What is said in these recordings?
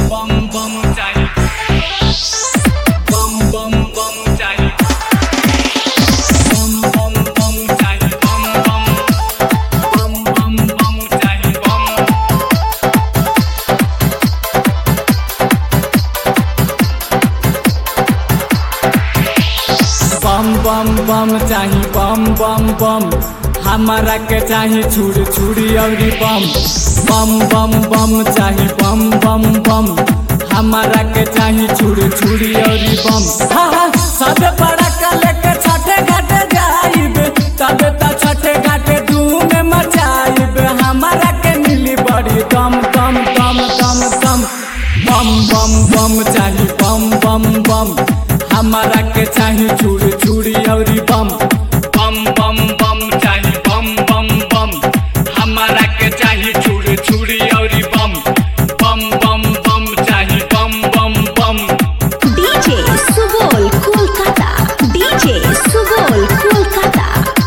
बम बम चाहिए बम बम बम चाहिए बम बम बम चाहिए बम बम बम बम बम चाहिए बम बम बम बम चाही बम बम बम हमारा के चाही छुरी छुरी औरी बम बम बम बम चाही बम बम बम हमारा के चाही छुरी छुरी औरी बम हा हा सब बड़ा का लेके छठे घाटे जाइब तबे त छठे घाटे धूम मचाइब हमारा के मिली बड़ी दम दम दम दम दम बम बम बम चाही बम बम बम हमारा के चाही छुरी छुरी औरी बम बम बम बम चाही बम बम बम हमारा के चाही छुरी छुरी औरी बम बम बम बम चाही बम बम बम DJ Subol Kolkata. DJ Subol Kolkata.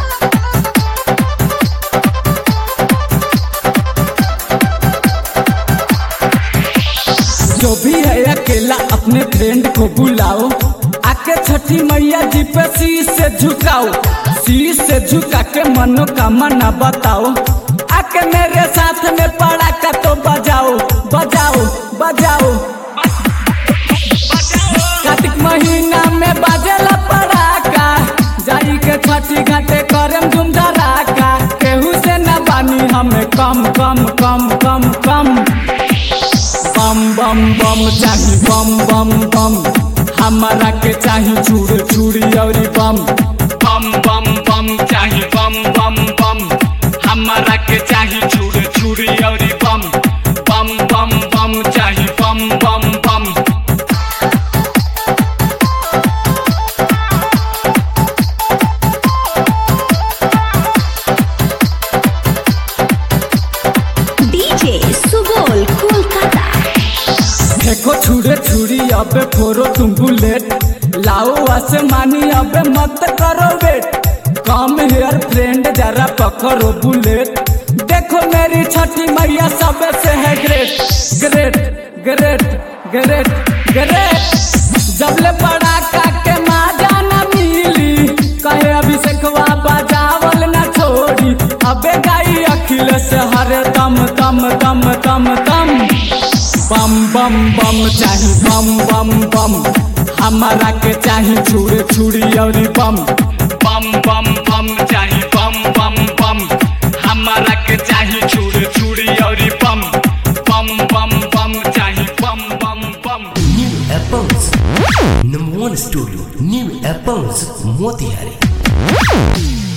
जो भी है अकेला अपने फ्रेंड को बुलाओ आके छठी मैया जी पे शीश से झुकाओ शीश से झुका के मनोकामना बताओ आके मेरे साथ में पड़ाका तो बजाओ बजाओ बजाओ कार्तिक महीना में बाजेला पड़ाका जाई के छठी घाटे करम धूम धड़ाका केहू से न बानी हमें कम कम कम कम कम बम बम बम चाही बम बम बम हमारा के चाही चूड़ चूड़ी औरी बम बम बम बम चाही बम बम बम हमारा के चाही चूड़ चूड़ी औरी बम बम बम बम चाही बम बम बम DJ Subol Kolkata. देखो छुड़े छुरी अबे फोरो तुम बुलेट लाओ आसमानी अबे मत करो वेट कम हेयर फ्रेंड जरा पकड़ो बुलेट देखो मेरी छठी मैया सब से है great great great great great जब ले पड़ा के माँ जाना मिली कहे अभिषेकवा बजावल ना छोड़ी अबे गाई अखिलेश हरे दम दम दम दम दम बम बम बम चाही बम बम बम हमारा के चाही छुरी छुरी औरी बम बम बम बम चाही बम बम बम हमारा के चाही छुरी छुरी औरी बम बम बम बम चाही बम बम बम New Apples. Number one studio. New Apples. Motihari.